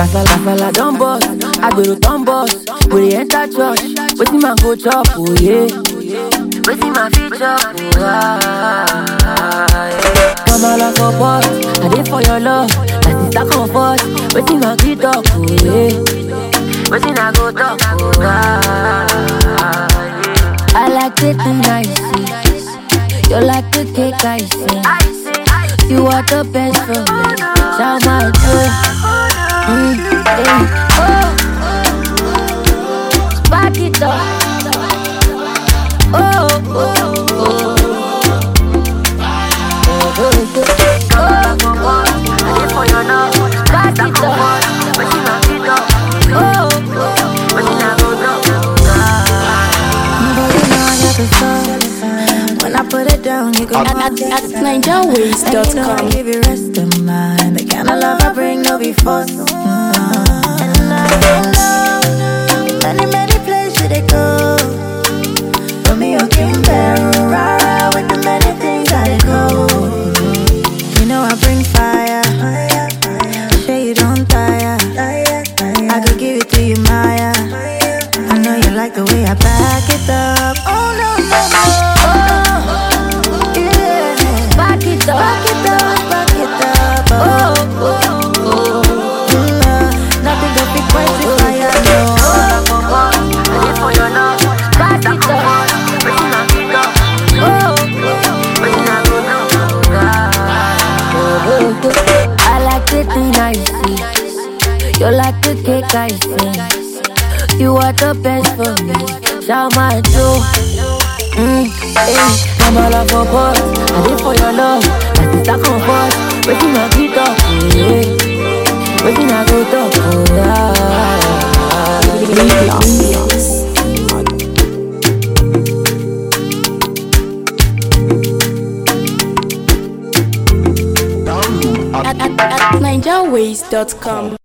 Kasala, kasala don burst, agbero don burst. We dey enter church, wetin man go chop, oh yeah. Wetin man fit chop, oh ah, yeah. Kamala for pot, I dey for your love. My sister comfort, wetin man fit talk, oh yeah. Wetin I go talk, oh ah, yeah. I like it nice, you like the cake I see. You are the best for me, shout my joy. Mm, hey, oh, spark it up. Oh, oh, oh. Oh, oh, oh. I dey for your love. Spark it up. Wetin I fit talk? Oh, oh. Wetin I go talk? But you know I got the sauce. When I put it down, you go At, at, at NigerWays.com. I give you rest of mind. The kind of love I bring, no be force. And I know many, many places they go. Romeo came Peru, rara with the many things I go. You know I bring fire. Sure you don't tire. I could give it to you, Maya. I know you like the way I back it up. Oh no no no. Oh yeah. Back it up. Back it up, back it up. Oh, Oh, oh, oh. mm, uh, nothing can be quite the fire. No. I dey for your love. Back it up. Wetin I fit talk? Oh, oh. Wetin I go talk? Oh, oh, oh. I like the thing I see. You like the cake I see. You are the best for me. Shout my joy. Mm, hey, Kamala for pot, I did for your love. My sister comfort, waiting my feet up, yeah. Waiting I go talk, oh yeah. At, at, at NigerWays.com.